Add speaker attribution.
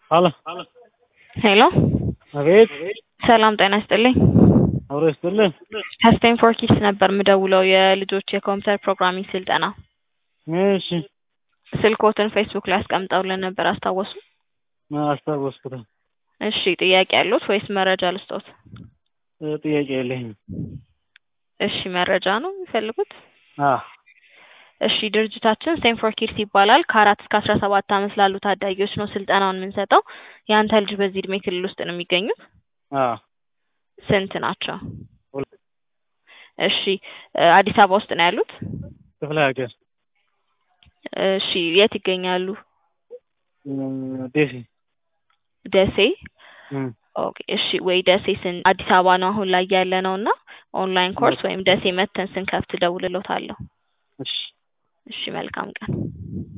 Speaker 1: ሀሎ
Speaker 2: ሄሎ
Speaker 1: አቤት
Speaker 2: ሰላም ጤና ይስጥልኝ።
Speaker 1: አብሮ ይስጥልን።
Speaker 2: ከስቴም ፎር ኪድስ ነበር የምደውለው የልጆች የኮምፒውተር ፕሮግራሚንግ ስልጠና።
Speaker 1: እሺ
Speaker 2: ስልኮትን ፌስቡክ ላይ አስቀምጠውልን ነበር አስታወሱ?
Speaker 1: አስታወስኩት።
Speaker 2: እሺ ጥያቄ ያሉት ወይስ መረጃ ልስጦት?
Speaker 1: እ ጥያቄ የለኝም።
Speaker 2: እሺ መረጃ ነው የሚፈልጉት?
Speaker 1: አዎ
Speaker 2: እሺ ድርጅታችን ስቴም ፎር ኪድስ ይባላል። ከአራት እስከ አስራ ሰባት ዓመት ላሉ ታዳጊዎች ነው ስልጠናውን የምንሰጠው። የአንተ ልጅ በዚህ እድሜ ክልል ውስጥ ነው የሚገኙት?
Speaker 1: አዎ
Speaker 2: ስንት ናቸው?
Speaker 1: ሁለት
Speaker 2: እሺ እ አዲስ አበባ ውስጥ ነው ያሉት?
Speaker 1: ክፍለ ሀገር
Speaker 2: እሺ የት ይገኛሉ?
Speaker 1: እም፣ ደሴ
Speaker 2: ደሴ
Speaker 1: እም፣
Speaker 2: ኦኬ እሺ ወይ ደሴ ስን አዲስ አበባ ነው አሁን ላይ ያለ ነው እና ኦንላይን ኮርስ ወይም ደሴ መተን ስንከፍት እደውልልዎታለሁ።
Speaker 1: እሺ
Speaker 2: እሺ መልካም ቀን።